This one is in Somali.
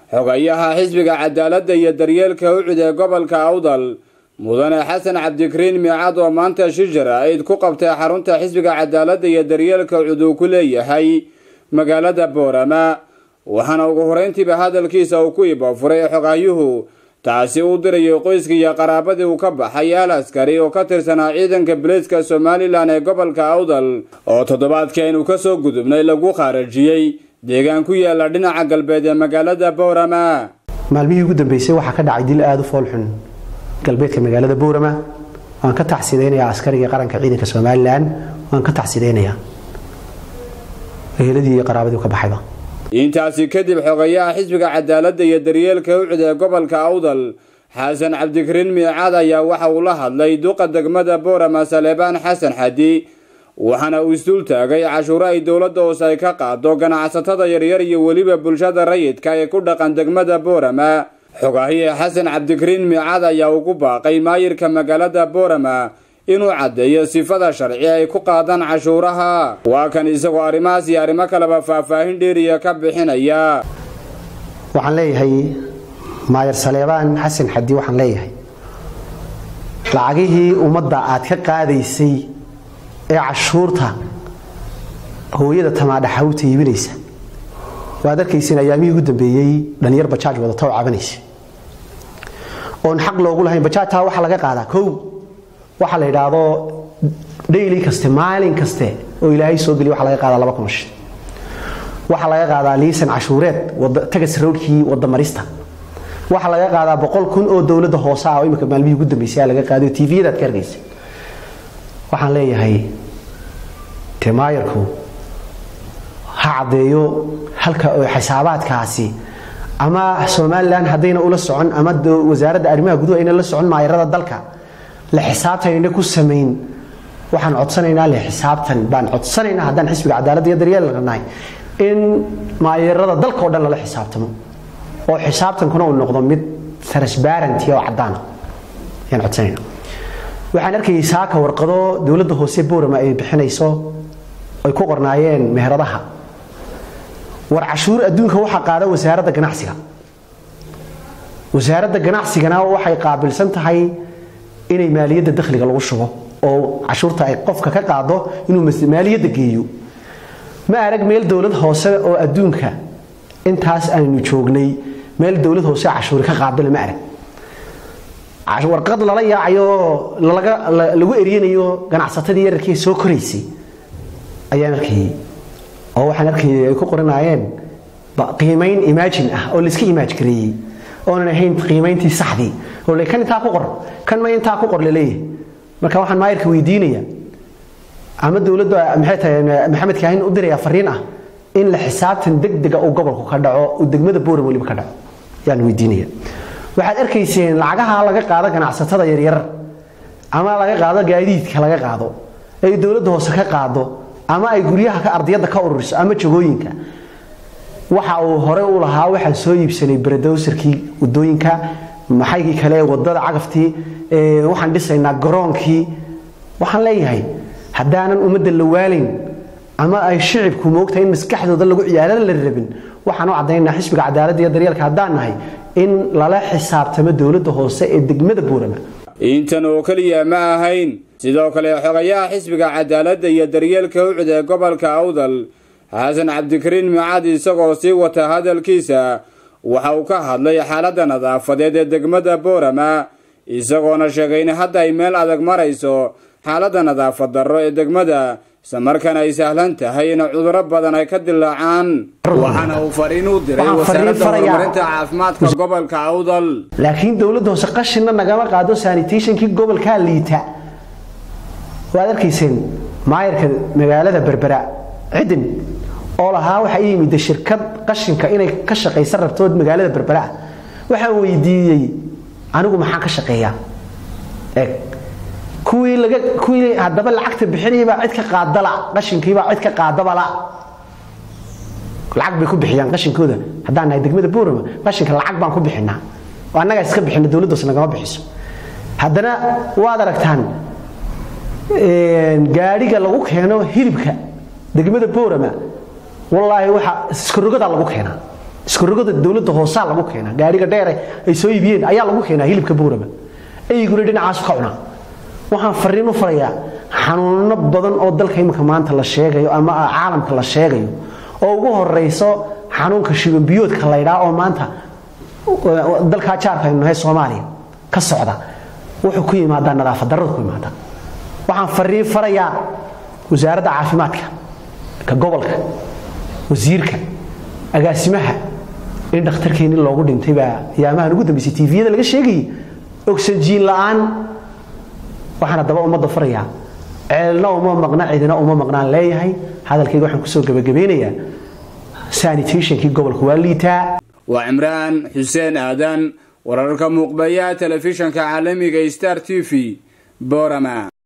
xogayaha xisbiga cadaaladda iyo daryeelka ucud ee gobolka awdal mudane xasan cabdikariin miicad oo maanta shijir aid ku qabtay xarunta xisbiga cadaaladda iyo daryeelka ucud uu ku leeyahay magaalada boorama waxaana ugu horeyntiiba hadalkiisa uu ku ibafuray xogaayuhu taasi uu dirayay qoyskii iyo qaraabadii uu ka baxay al askari oo ka tirsanaa ciidanka biliiska somalilan ee gobolka awdal oo toddobaadkii aynu ka soo gudubnay lagu khaarajiyey deegaan ku yaala dhinaca galbeed ee magaalada boorama maalmihii ugu dambeysay waxaa ka dhacay dil aada u foolxun galbeedka magaalada boorama waan ka taxsidaynayaa askariga qaranka ciidanka somalilan waan ka taxsidaynayaa eheladii iyo qaraabadii ka baxayba intaasi kadib xogayaha xisbiga cadaaladda iyo daryeelka ucud ee gobolka awdal xasan cabdikariin miicaad ayaa waxa uu la hadlay duqa degmada boorama saleebaan xasan xadi waxaana uu isdul taagay cashuuro ay dowladda hoose ay ka qaado ganacsatada yaryar iyo weliba bulshada rayidka ee ku dhaqan degmada boorama xogaahiye xasan cabdikariin miicaad ayaa ugu baaqay maayirka magaalada boorama inuu caddeeyo sifada sharci ay ku qaadaan cashuuraha waa kan isagoo arrimahaas iyo arrimo kaleba faahfaahin dheeriya ka bixinaya waxaan leeyahay maayar saleebaan xasan xadi waxaan leeyahay lacagihii ummadda aad ka qaadaysay ee cashuurta hooyada tamaadhaxa u taybinaysa waad arkaysin ayaamihii ugu dambeeyey dhalinyar bajaaj wadata oo cabanaysa oon xaq loogu lahayn bajaajtaa waxaa laga qaadaa kow waxaa la yidhaahdo dhayli kaste maalin kaste oo ilaahay soo geliya waxa laga qaadaa laba kun shil waxaa laga qaadaa liisan cashuureed tagas roodhkii wadamarista waxaa laga qaadaa boqol kun oo dowladda hoose ah oo imika maalmihii ugu dambeysay laga qaaday tviyadaad ka arkaysa waxaan leeyahay temaayarku ha caddeeyo halka oo xisaabaadkaasi ama somalilan haddayna ula socon ama wasaaradda arrimaha guduhu ayna la socon maayarada dalka la xisaabtanayna ku samayn waxaan codsanaynaa le xisaabtan baan codsanaynaa haddaan xisbiga cadaaladda iyo daryeelka nahay in maayarada dalka oo dhan lala xisaabtamo oo xisaabtankuna uu noqdo mid transparenty oo caddaana ayaan codsanayna waxaan arkayay saaka warqado dowladda hoose boorama ay bixinayso ay ku qornaayeen meheradaha war cashuur adduunka waxaa qaada wasaaradda ganacsiga wasaaradda ganacsigana waxay qaabilsan tahay inay maaliyadda dakhliga lagu shubo oo cashuurta ay qofka ka qaado inuu maaliyadda geeyo ma arag meel dowlad hoose oo adduunka intaas aynu joognay meel dowlad hoose cashuuri ka qaado lama arag warqad lala yaacayo lagu eryanayo ganacsatadii yararkii soo koraysay ayaan arkayay oo waxaan arkayay ay ku qoranaayeen qiimayn imaajin ah oo layska imaaj gareeyey oonan ahayn qiimayntii saxdii oo le kan intaa ku qor kan ma intaa ku qor laleeyahay marka waxaan maayirka weydiinaya ama dowladda maxay tahay maxamed kaahin u diraya fariin ah in la xisaabtan degdega uu gobolku ka dhaco uu degmada booram weliba ka dhaco yaan weydiinaya waxaad arkayseen lacagaha laga qaado ganacsatada yaryar ama laga qaado gaadiidka laga qaado ay dowladda hoose ka qaado ama ay guryaha ka ardiyadda ka ururiso ama jagooyinka waxa uu hore u lahaa waxaan soo iibsanay baradowsarkii wadooyinka maxaygii kale wadada cagaftii waxaan dhisaynaa garoonkii waxaan leeyahay haddaanan ummadda la waalayn ama ay shicibku moogtahay in maskaxdooda lagu ciyaarada la rabin waxaan u caddaynaa xisbiga cadaaladda iyo daryeelka haddaan nahay in lala xisaabtamo dowladda hoose ee degmada buurama intan oo keliya ma ahayn sidoo kale xogayaha xisbiga cadaaladda iyo daryeelka ucud ee gobolka awdal xasan cabdikariin micaad isagoo sii wata hadalkiisa waxa uu ka hadlay xaaladda nadaafadeed ee degmada boorama isagoona sheegay in hadda ay meel adag marayso xaaladda nadaafad darro ee degmada islamarkaana ay sahlan tahay in cuduro badan ay ka dilaacaan waxaana uu fariin u diray wasaaradda horumarinta caafimaadka gobolka awdal laakiin dowladda hoose qashinna nagama qaado sanitationkii gobolkaa liita waad arkayseen maayarka magaalada berbera cidin oo lahaa waxaa ii yimid shirkad qashinka inay ka shaqaysa rabtood magaalada berbera ah waxaan weydiiyey anigu maxaan ka shaqeeyaa eeg kuwii laga kuwii haddaba lacagta bixinaybaa cid ka qaadala qashinkiibaa cid ka qaadabala lacag bay ku bixiyaan qashinkooda haddaan nahay degmada boorama qashinka lacag baan ku bixinaa oo annagaa iska bixina dowladdaas nagama bixiso haddana waad aragtaan gaadhiga lagu keeno hilibka degmada boorama wallaahi waxa iskarogadaa lagu keenaa iskurogada dowladda hoosaa lagu keenaa gaariga dheere ay soo iibiyeen ayaa lagu keenaa hilibka boorama eyguna dhinacaasu ka cunaa waxaan fariin u farayaa xanuuno badan oo dalka imika maanta la sheegayo ama caalamka la sheegayo oo ugu horeyso xanuunka shibanbiyoodka laydhaa oo maanta dalkaa jaarka aynu nahay soomaaliya ka socda wuxuu ku yimaadaa nadaafad darrada ku yimaada waxaan fariin farayaa wasaaradda caafimaadka ka gobolka wasiirka agaasimaha in dhakhtarkeenni loogu dhintay baa ayaamahan ugu dambeysay tviyada laga sheegayay ogsajiin la'aan waxaan haddaba ummadda farayaa ceelna uma maqna cidina uma maqnaan leeyahay hadalkayga waxaan kusoo gebagabeynayaa sanitationkii gobolka waa liitaa waa cimraan xuseen aadan wararka muuqbayaha telefishanka caalamiga star t v borama